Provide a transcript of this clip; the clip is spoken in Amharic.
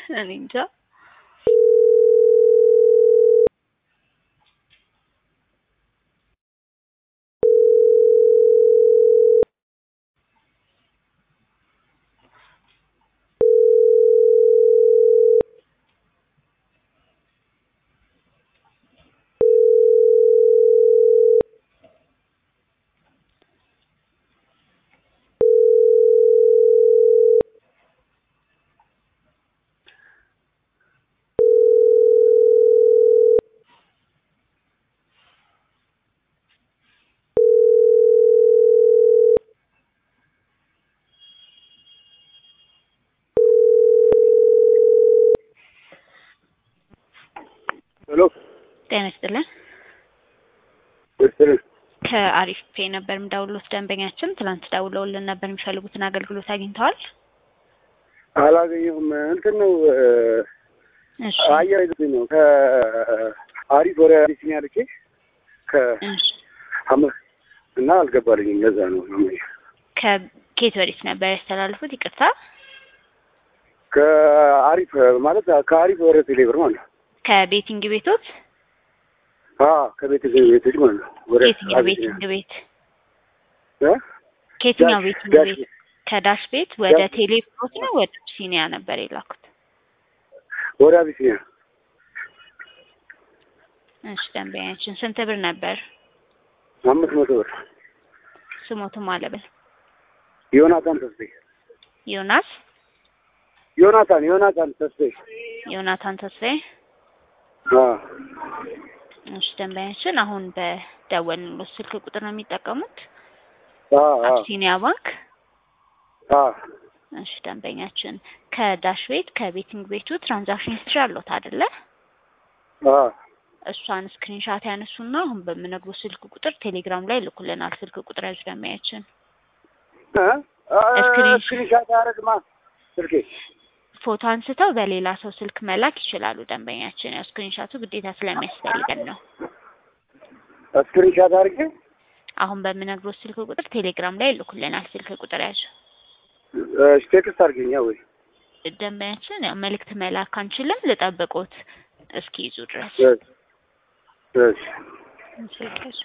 እኔ እንጃ። ሄሎ ጤና ይስጥልን። ይስጥልኝ። ከአሪፍ ፔ ነበር የምደውልዎት። ደንበኛችን ትላንት ደውለውልን ነበር። የሚፈልጉትን አገልግሎት አግኝተዋል? አላገኘሁም። እንትን ነው እሺ አየር ይዞኝ ነው ከአሪፍ ወደ አቢሲኒያ ልኬ እሺ። ከሀመር እና አልገባልኝም። ለዛ ነው አመኝ ከኬት ወዴት ነበር ያስተላልፉት? ይቅርታ ከአሪፍ ማለት ከአሪፍ ወደ ቴሌብር ማለት ነው። ከቤቲንግ ቤቶት አ ከቤት ቤቶች ማለት ነው። ወደ ከየትኛው አቢሲኒያ ቤቲንግ ቤት እ ከየትኛው ዳሽ- ቤቲንግ ዳሽ ቤት? ከዳሽ ቤት ወደ ዳሽ- ቴሌብሮት ነው ወደ ሲኒያ ነበር የላኩት? ወደ አቢሲኒያ እሺ ደንበኛችን ስንት ብር ነበር? አምስት መቶ ብር ስሞትም አለብን ዮናታን ተስቤ ዮናስ ዮናታን ዮናታን ተስቤ ዮናታን ተስፋዬ። አ እሺ ደንበኛችን አሁን በደወልንሎት ስልክ ቁጥር ነው የሚጠቀሙት? አ አ አቢሲኒያ ባንክ አ እሺ ደንበኛችን ከዳሽ ቤት ከቤቲንግ ቤቱ ትራንዛክሽን ሂስትሪ አለዎት አይደለ? አ እሷን ስክሪንሻት ያነሱና አሁን በምነግሩ ስልክ ቁጥር ቴሌግራም ላይ ልኩልናል። ስልክ ቁጥር ያዙ ደንበኛችን። እ ስክሪን- ስክሪንሻት አያደርግማ ስልኬ ፎቶ አንስተው በሌላ ሰው ስልክ መላክ ይችላሉ ደንበኛችን። ያው ስክሪንሻቱ ግዴታ ስለሚያስፈልገን ነው። ስክሪንሻት አድርጌ አሁን በምነግሩ ስልክ ቁጥር ቴሌግራም ላይ ልኩልናል። ስልክ ቁጥር ያዙ እሺ ቴክስት አድርገኛ ወይ ደንበኛችን። ያው መልእክት መላክ አንችልም፣ ልጠብቆት እስኪ ይዙ ድረስ እሺ እሺ ስልክ ያዙ።